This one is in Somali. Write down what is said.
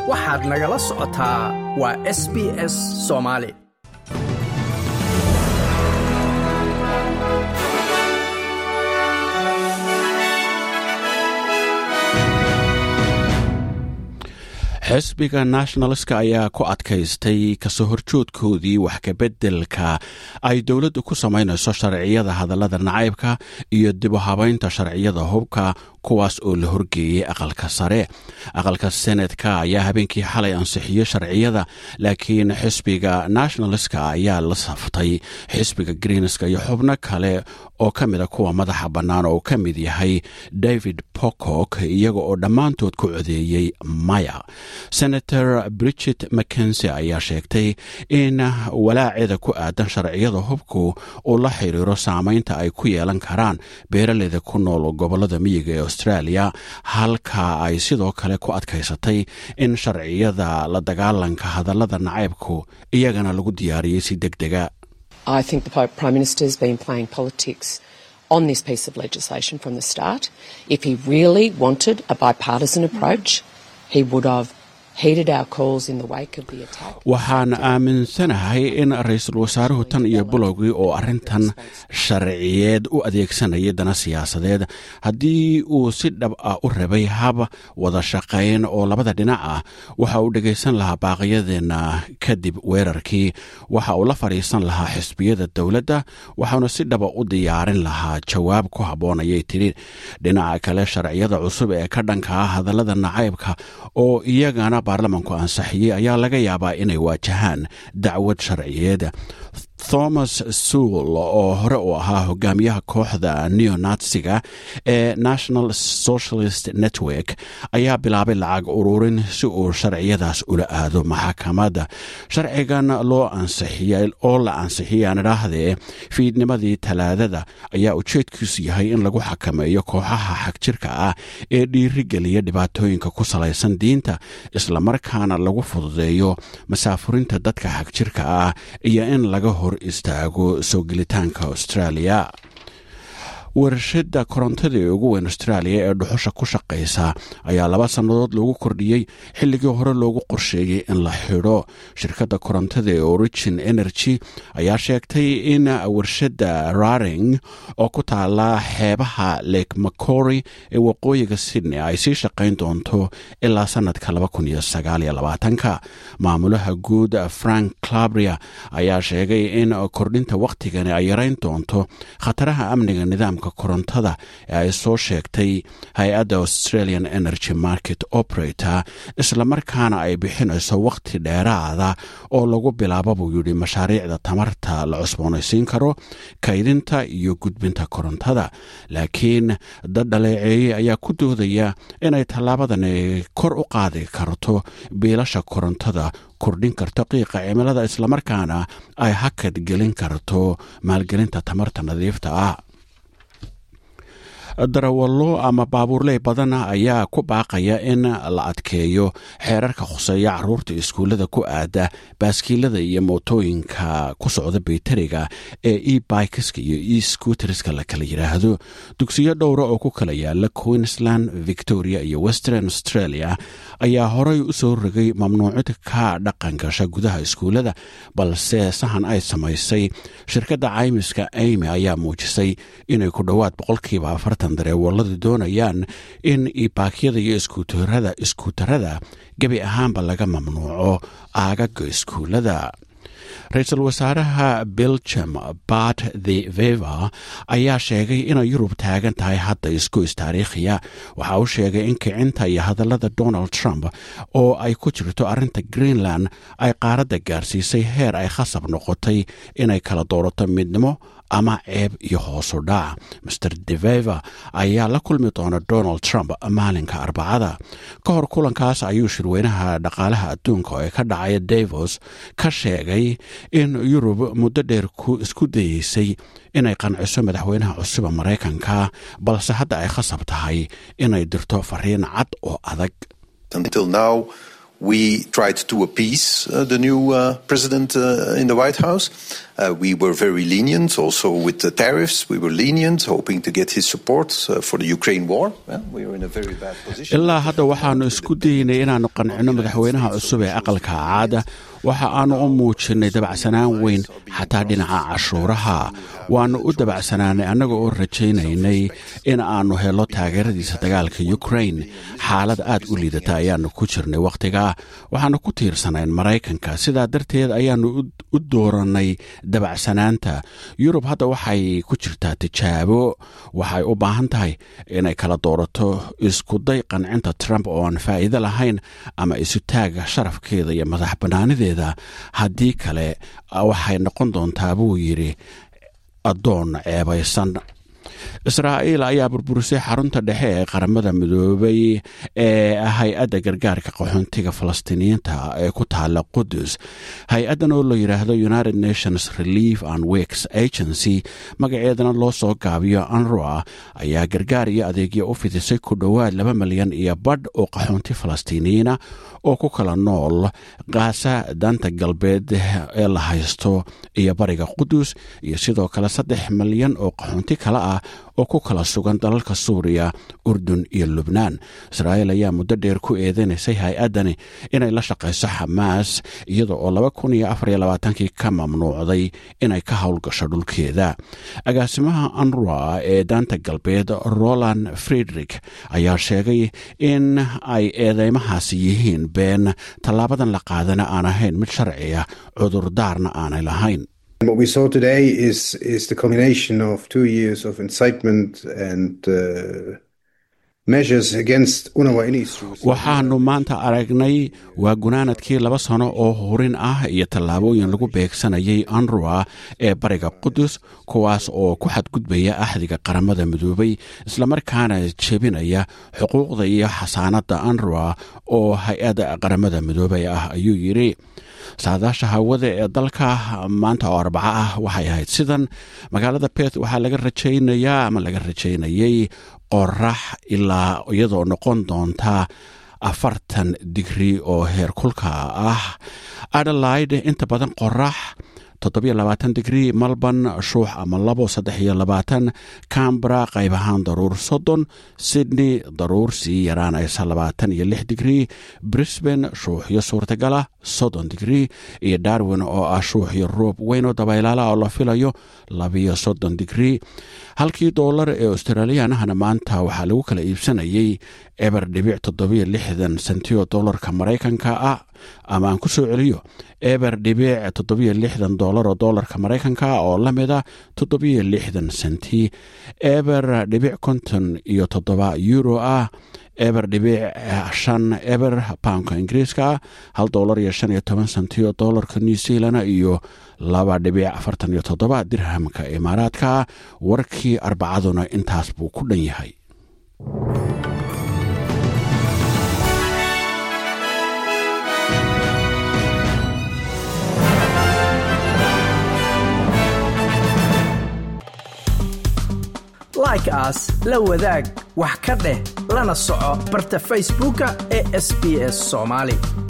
waxaad nagala socotaa waa s b s soomaali xisbiga nationalska ayaa ku adkaystay kasoo horjoodkoodii wax kabeddelka ay dowladdu ku samaynayso sharciyada hadallada nacaybka iyo dib u habaynta sharciyada hubka kuwaas oo la horgeeyey aqalka sare aqalka senetka ayaa habeenkii xalay ansixiyey sharciyada laakiin xisbiga nationalska ayaa la saftay xisbiga greenska iyo xubno kale oo ka mida kuwa madaxa bannaan oo ka mid yahay david pocock iyaga oo dhammaantood ku codeeyey maya senator bridget mckensi ayaa sheegtay in walaaceeda ku aadan sharciyada hubku uu la xiriiro saamaynta ay ku yeelan karaan beeraleyda ku nool gobolada miyiga ee australia halka ay sidoo kale ku adkaysatay in sharciyada la dagaalanka hadallada nacaybku iyagana lagu diyaariyey si deg dega on this piece of legislation from the start. If he really wanted a bipartisan approach, he would have heeded our calls in the wake of the attack. waxaan aaminsanahay in ra-iisul wasaaruhu tan iyo bulowgii oo arrintan sharciyeed u adeegsanayay dana siyaasadeed haddii uu si dhab ah u rabay hab wada shaqayn oo labada dhinac ah waxa uu dhegaysan lahaa baaqyadeenna kadib weerarkii waxa uu la fadhiisan lahaa xisbiyada dowladda waxauna si dhaba u diyaarin lahaa jawaab ku habboon ayay tidhi dhinaca kale sharciyada cusub ee ka dhanka ah hadallada nacaybka oo iyagana baarlamanku ansaxiyey ayaa laga yaabaa inay waajahaan dacwad sharciyeed thomas suul oo hore uu ahaa hogaamiyaha kooxda neonatsiga ee national socialist network ayaa bilaabay lacag ururin si uu sharciyadaas ula aado maxakamadda sharcigan loo ansixiyay oo la ansixiyay aan idhaahdee fiidnimadii talaadada ayaa ujeedkiisu yahay in lagu xakameeyo kooxaha xagjirka ah ee dhiirigeliya dhibaatooyinka ku salaysan diinta islamarkaana lagu fududeeyo masaafurinta dadka xagjirka ah iyo in laga hor istaago soo gelitaanka australia warshada korontada ee ugu weyn australia ee dhuxusha ku shaqaysa ayaa laba sannadood loogu kordhiyey xilligii hore loogu qorsheeyey in la xidho shirkadda korontada ee origin energy ayaa sheegtay in warshadda raring oo ku taala xeebaha lake macory ee waqooyiga sydney ay sii shaqayn doonto ilaa sanadka ka maamulaha guud frank clabria ayaa sheegay in kordhinta wakhtigani ay yarayn doonto khataraha amniga nidaamka korontada ee ay soo sheegtay hay-adda australian energy market operator islamarkaana ay bixinayso wakhti dheeraada oo lagu bilaabo buu yidhi mashaariicda tamarta la cusboonaysiin karo kaydinta iyo gudbinta korontada laakiin dad dhaleeceeyey ayaa ku doodaya inay tallaabadani kor u qaadi karto biilasha korontada kordhin karto qiiqa cimilada islamarkaana ay hakad gelin karto maalgelinta tamarta nadiifta ah darawallo ama baabuurley badan ayaa ku baaqaya in la adkeeyo xeerarka khuseeya caruurta iskuullada ku aada baaskiilada iyo mootooyinka ku socda bayteriga ee e bikeska iyo e skuuteriska la kala yidhaahdo dugsiyo dhowra oo ku kala yaala queensland victoria iyo western australia ayaa horey u soo rogay mamnuucid ka dhaqan gasha gudaha iskuullada balse sahan ay samaysay shirkadda caymiska amy ayaa muujisay inay ku dhowaad boqolkiiba afartan dareewalladu doonayaan in ibaakyada iyo iskuutarada iskuutarada gebi ahaanba laga mamnuuco aagaga iskuullada ra-iisul wasaaraha belgium bat the veva ayaa sheegay inay yurub taagan tahay hadda isgoys taariikhiya waxa uu sheegay in kicinta iyo hadallada donald trump oo ay ku jirto arrinta greenland ay qaaradda gaarsiisay heer ay khasab noqotay inay kala doorato midnimo ama ceeb iyo hoosu dhac master deveva ayaa la kulmi doona donald trump maalinka arbacada ka hor kulankaas ayuu shirweynaha dhaqaalaha adduunka ee ka dhacaya davos ka sheegay in yurub muddo dheer isku dayeysay inay qanciso madaxweynaha cusuba maraykanka balse hadda ay khasab tahay inay dirto fariin cad oo adag we tried to appease uh, the new uh, president uh, in the White House. Uh, we were very lenient also with the tariffs. We were lenient, hoping to get his support uh, for the Ukraine war. Well, we are in a very bad position. ilaa hadda waxaannu isku daynay inaannu qancino madaxweynaha cusub ee aqalka caada waxa aannu u muujinnay dabacsanaan weyn xataa dhinaca cashuuraha waannu u dabacsanaanay annaga oo rajaynaynay in aannu helo taageeradiisa dagaalka ukrain xaalad aad u liidata ayaannu ku jirnay wakhtigaa waxaannu ku tiirsanayn maraykanka sidaa darteed ayaannu u doorannay dabacsanaanta yurub hadda waxay ku jirtaa tijaabo waxay u baahan tahay inay kala doorato iskuday qancinta trump oo aan faa'iido lahayn ama isutaaga sharafkeeda iyo madax bannaanideeda haddii kale waxay noqon doontaa buu yidhi addoon ceebaysan israa'iil ayaa burburisay xarunta dhexe ee qaramada midoobay ee hay-adda gargaarka qaxoontiga falastiiniyiinta ee ku taala qudus hay-addan oo la yidhaahdo united nations relief and weks agency magaceedana loo soo gaabiyo anroa ayaa gargaar iyo adeegyo u fidisay ku dhowaad laba milyan iyo badh oo qaxoonti falastiiniyiina oo ku kala nool kaasa daanta galbeed ee la haysto iyo bariga qudus iyo sidoo kale saddex milyan oo qaxoonti kale ah oo ku kala sugan dalalka suuriya urdun iyo lubnaan israa'iil ayaa muddo dheer ku eedenaysay hay-addani inay la shaqayso xamaas iyada oo laba kun iyo afar iyo labaatankii ka mamnuucday inay ka howlgasho dhulkeeda agaasimaha anrua ee daanta galbeed roland friedrich ayaa sheegay in ay eedeymahaasi yihiin been tallaabadan la qaadana aan ahayn mid sharciya cudurdaarna aanay lahayn What we saw today is is the combination of two years of incitement and uh, measures against UNRWA in Israel. waxaannu maanta aragnay waa gunaanadkii laba sano oo hurin ah iyo tallaabooyin lagu beegsanayay anrua ee bariga qudus kuwaas oo ku xadgudbaya axdiga qaramada midoobay islamarkaana jebinaya xuquuqda iyo xasaanadda anrua oo hay-adda qaramada midoobay ah ayuu yidhi saadaasha hawada ee dalka maanta oo arbaco ah waxay ahayd sidan magaalada beth waxaa laga rajaynayaa ama laga rajaynayay qorax ilaa iyadoo noqon doonta afartan digri oo heerkulka ah adelaide inta badan qorax toddobiyo labaatan digrii malborn shuux ama labo saddex iyo labaatan cambra qayb ahaan daruur soddon sydney daruur sii yaraanaysa labaatan iyo lix digrii brisbane shuuxyo suurtagala soddon digrii iyo darwin oo ah shuuxyo roob weyn oo dabaylaala oo la filayo labiyo soddon digrii halkii doolar ee australiyaanahana maanta waxaa lagu kala iibsanayay eber dhibic toddobiyo lixdan sentiyo doolarka maraykanka ah ama aan ku soo celiyo eber dhibic toddobiyo lixdan doolar oo doolarka maraykanka oo la mida toddobiyo lixdan senti eber dhibic konton iyo toddoba euro ah eber dhibic shan eber poundka ingiriiska hal doolar iyo shan iyo toban senti oo doolarka new zealand iyo laba dhibic afartan iyo toddoba dirhamka imaaraadka warkii arbacaduna intaas buu ku dhan yahay like aas la wadaag wax ka dheh lana soco barta facebooka ee sb s soomaali